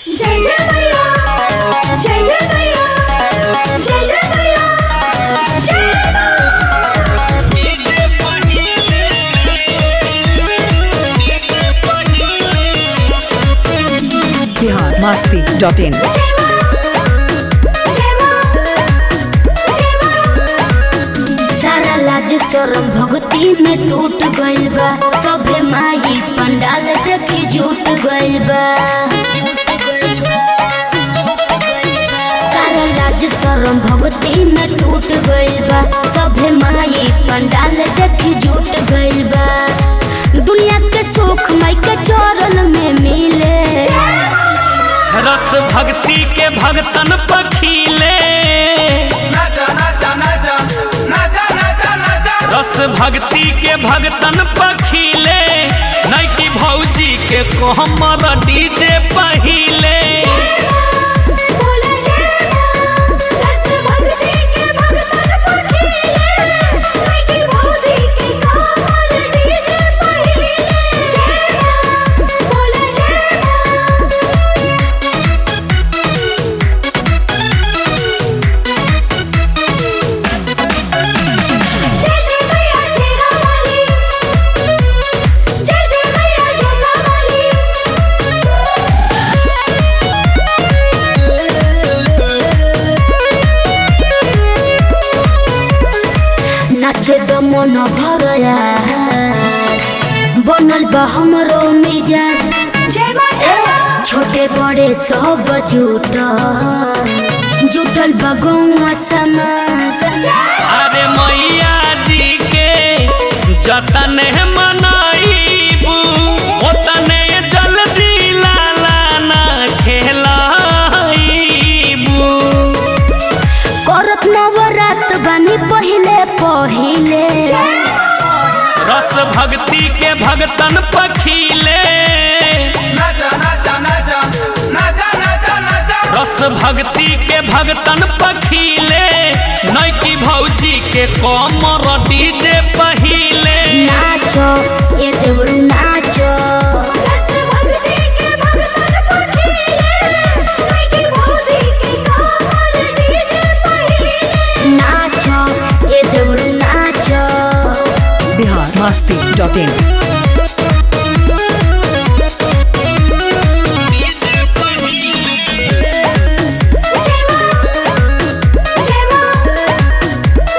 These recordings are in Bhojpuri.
जय जय मैया जय जय मैया जय जय मैया जय माँ बिहार मस्ती डॉट इन जय माँ जय माँ जय माँ सारा लाज शरम भक्ति में टूट गइल बा सभे माई पंडाल देखी झूठ गइल बा सारा लाज शरम भक्ति में टूट गइल बा सभे माई पंडाल देखी झूठ गइल बा दुनिया के सुख माई के चरण में मिले रस भक्ति के भगतन पखीले रस भक्ति के भगतन पखीले नैकी भौजी के कोहमर डीजे पहिले बोले जय माँ रस भक्ति के भगतन पखीले लड़की भौजी के कामर डीजे पहिले जय माँ बोले जय माँ जय जय मैया शेरा वाली जय जय मैया जोता वाली नाचे द मन भरया बनल बा हमरो मिजाज जय माँ जय माँ छोटे बड़े सब जुटल जुटल बा गौवा समाज अरे मैया जी के जतन मनाइबू ओतने जल्दी लाला ना खेलाइबू करत नवरात बानी पहिले पहिले रस भक्ति के भगतन पखीले रस भक्ति के भगतन पखीले नैकी भौजी के कमर डीजे पहिले नाचो ये देवरू नाचो रस भक्ति के भगतन पखीले लड़की भौजी के कामर डीजे पहिले नाचो ये देवरू नाचो बिहार मस्ती डॉट इन जय माँ जय माँ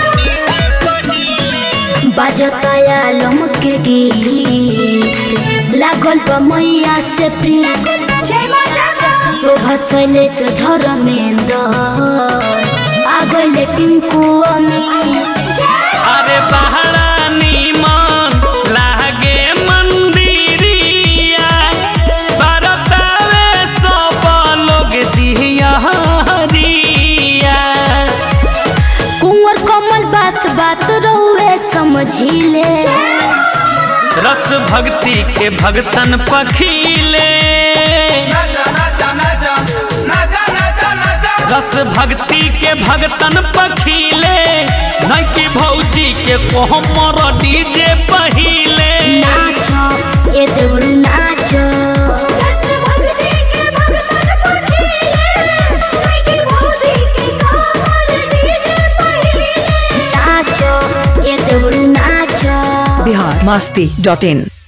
जय माँ बाजताया लमके गीत लागल बा मैया से प्रिय जय माँ जय माँ शोभा शैलेश धर्मेंद्र आ गइले टिंकू अमीर अरे बहरा नीमन लागे मंदिरिया बरतावे सब लोग दिया हरिया कुंवर कमल बात बात रहुए समझिले रस भक्ति के भगतन पखीले रस भक्ति के भगतन पखीले नैकी भौजी के कोहमर डीजे पहिले नाचो ये देवरू नाचो रस भक्ति के भगतन पखीले लड़की भौजी के कामर डीजे पहिले नाचो ये देवरू नाचो बिहार मस्ती डॉट इन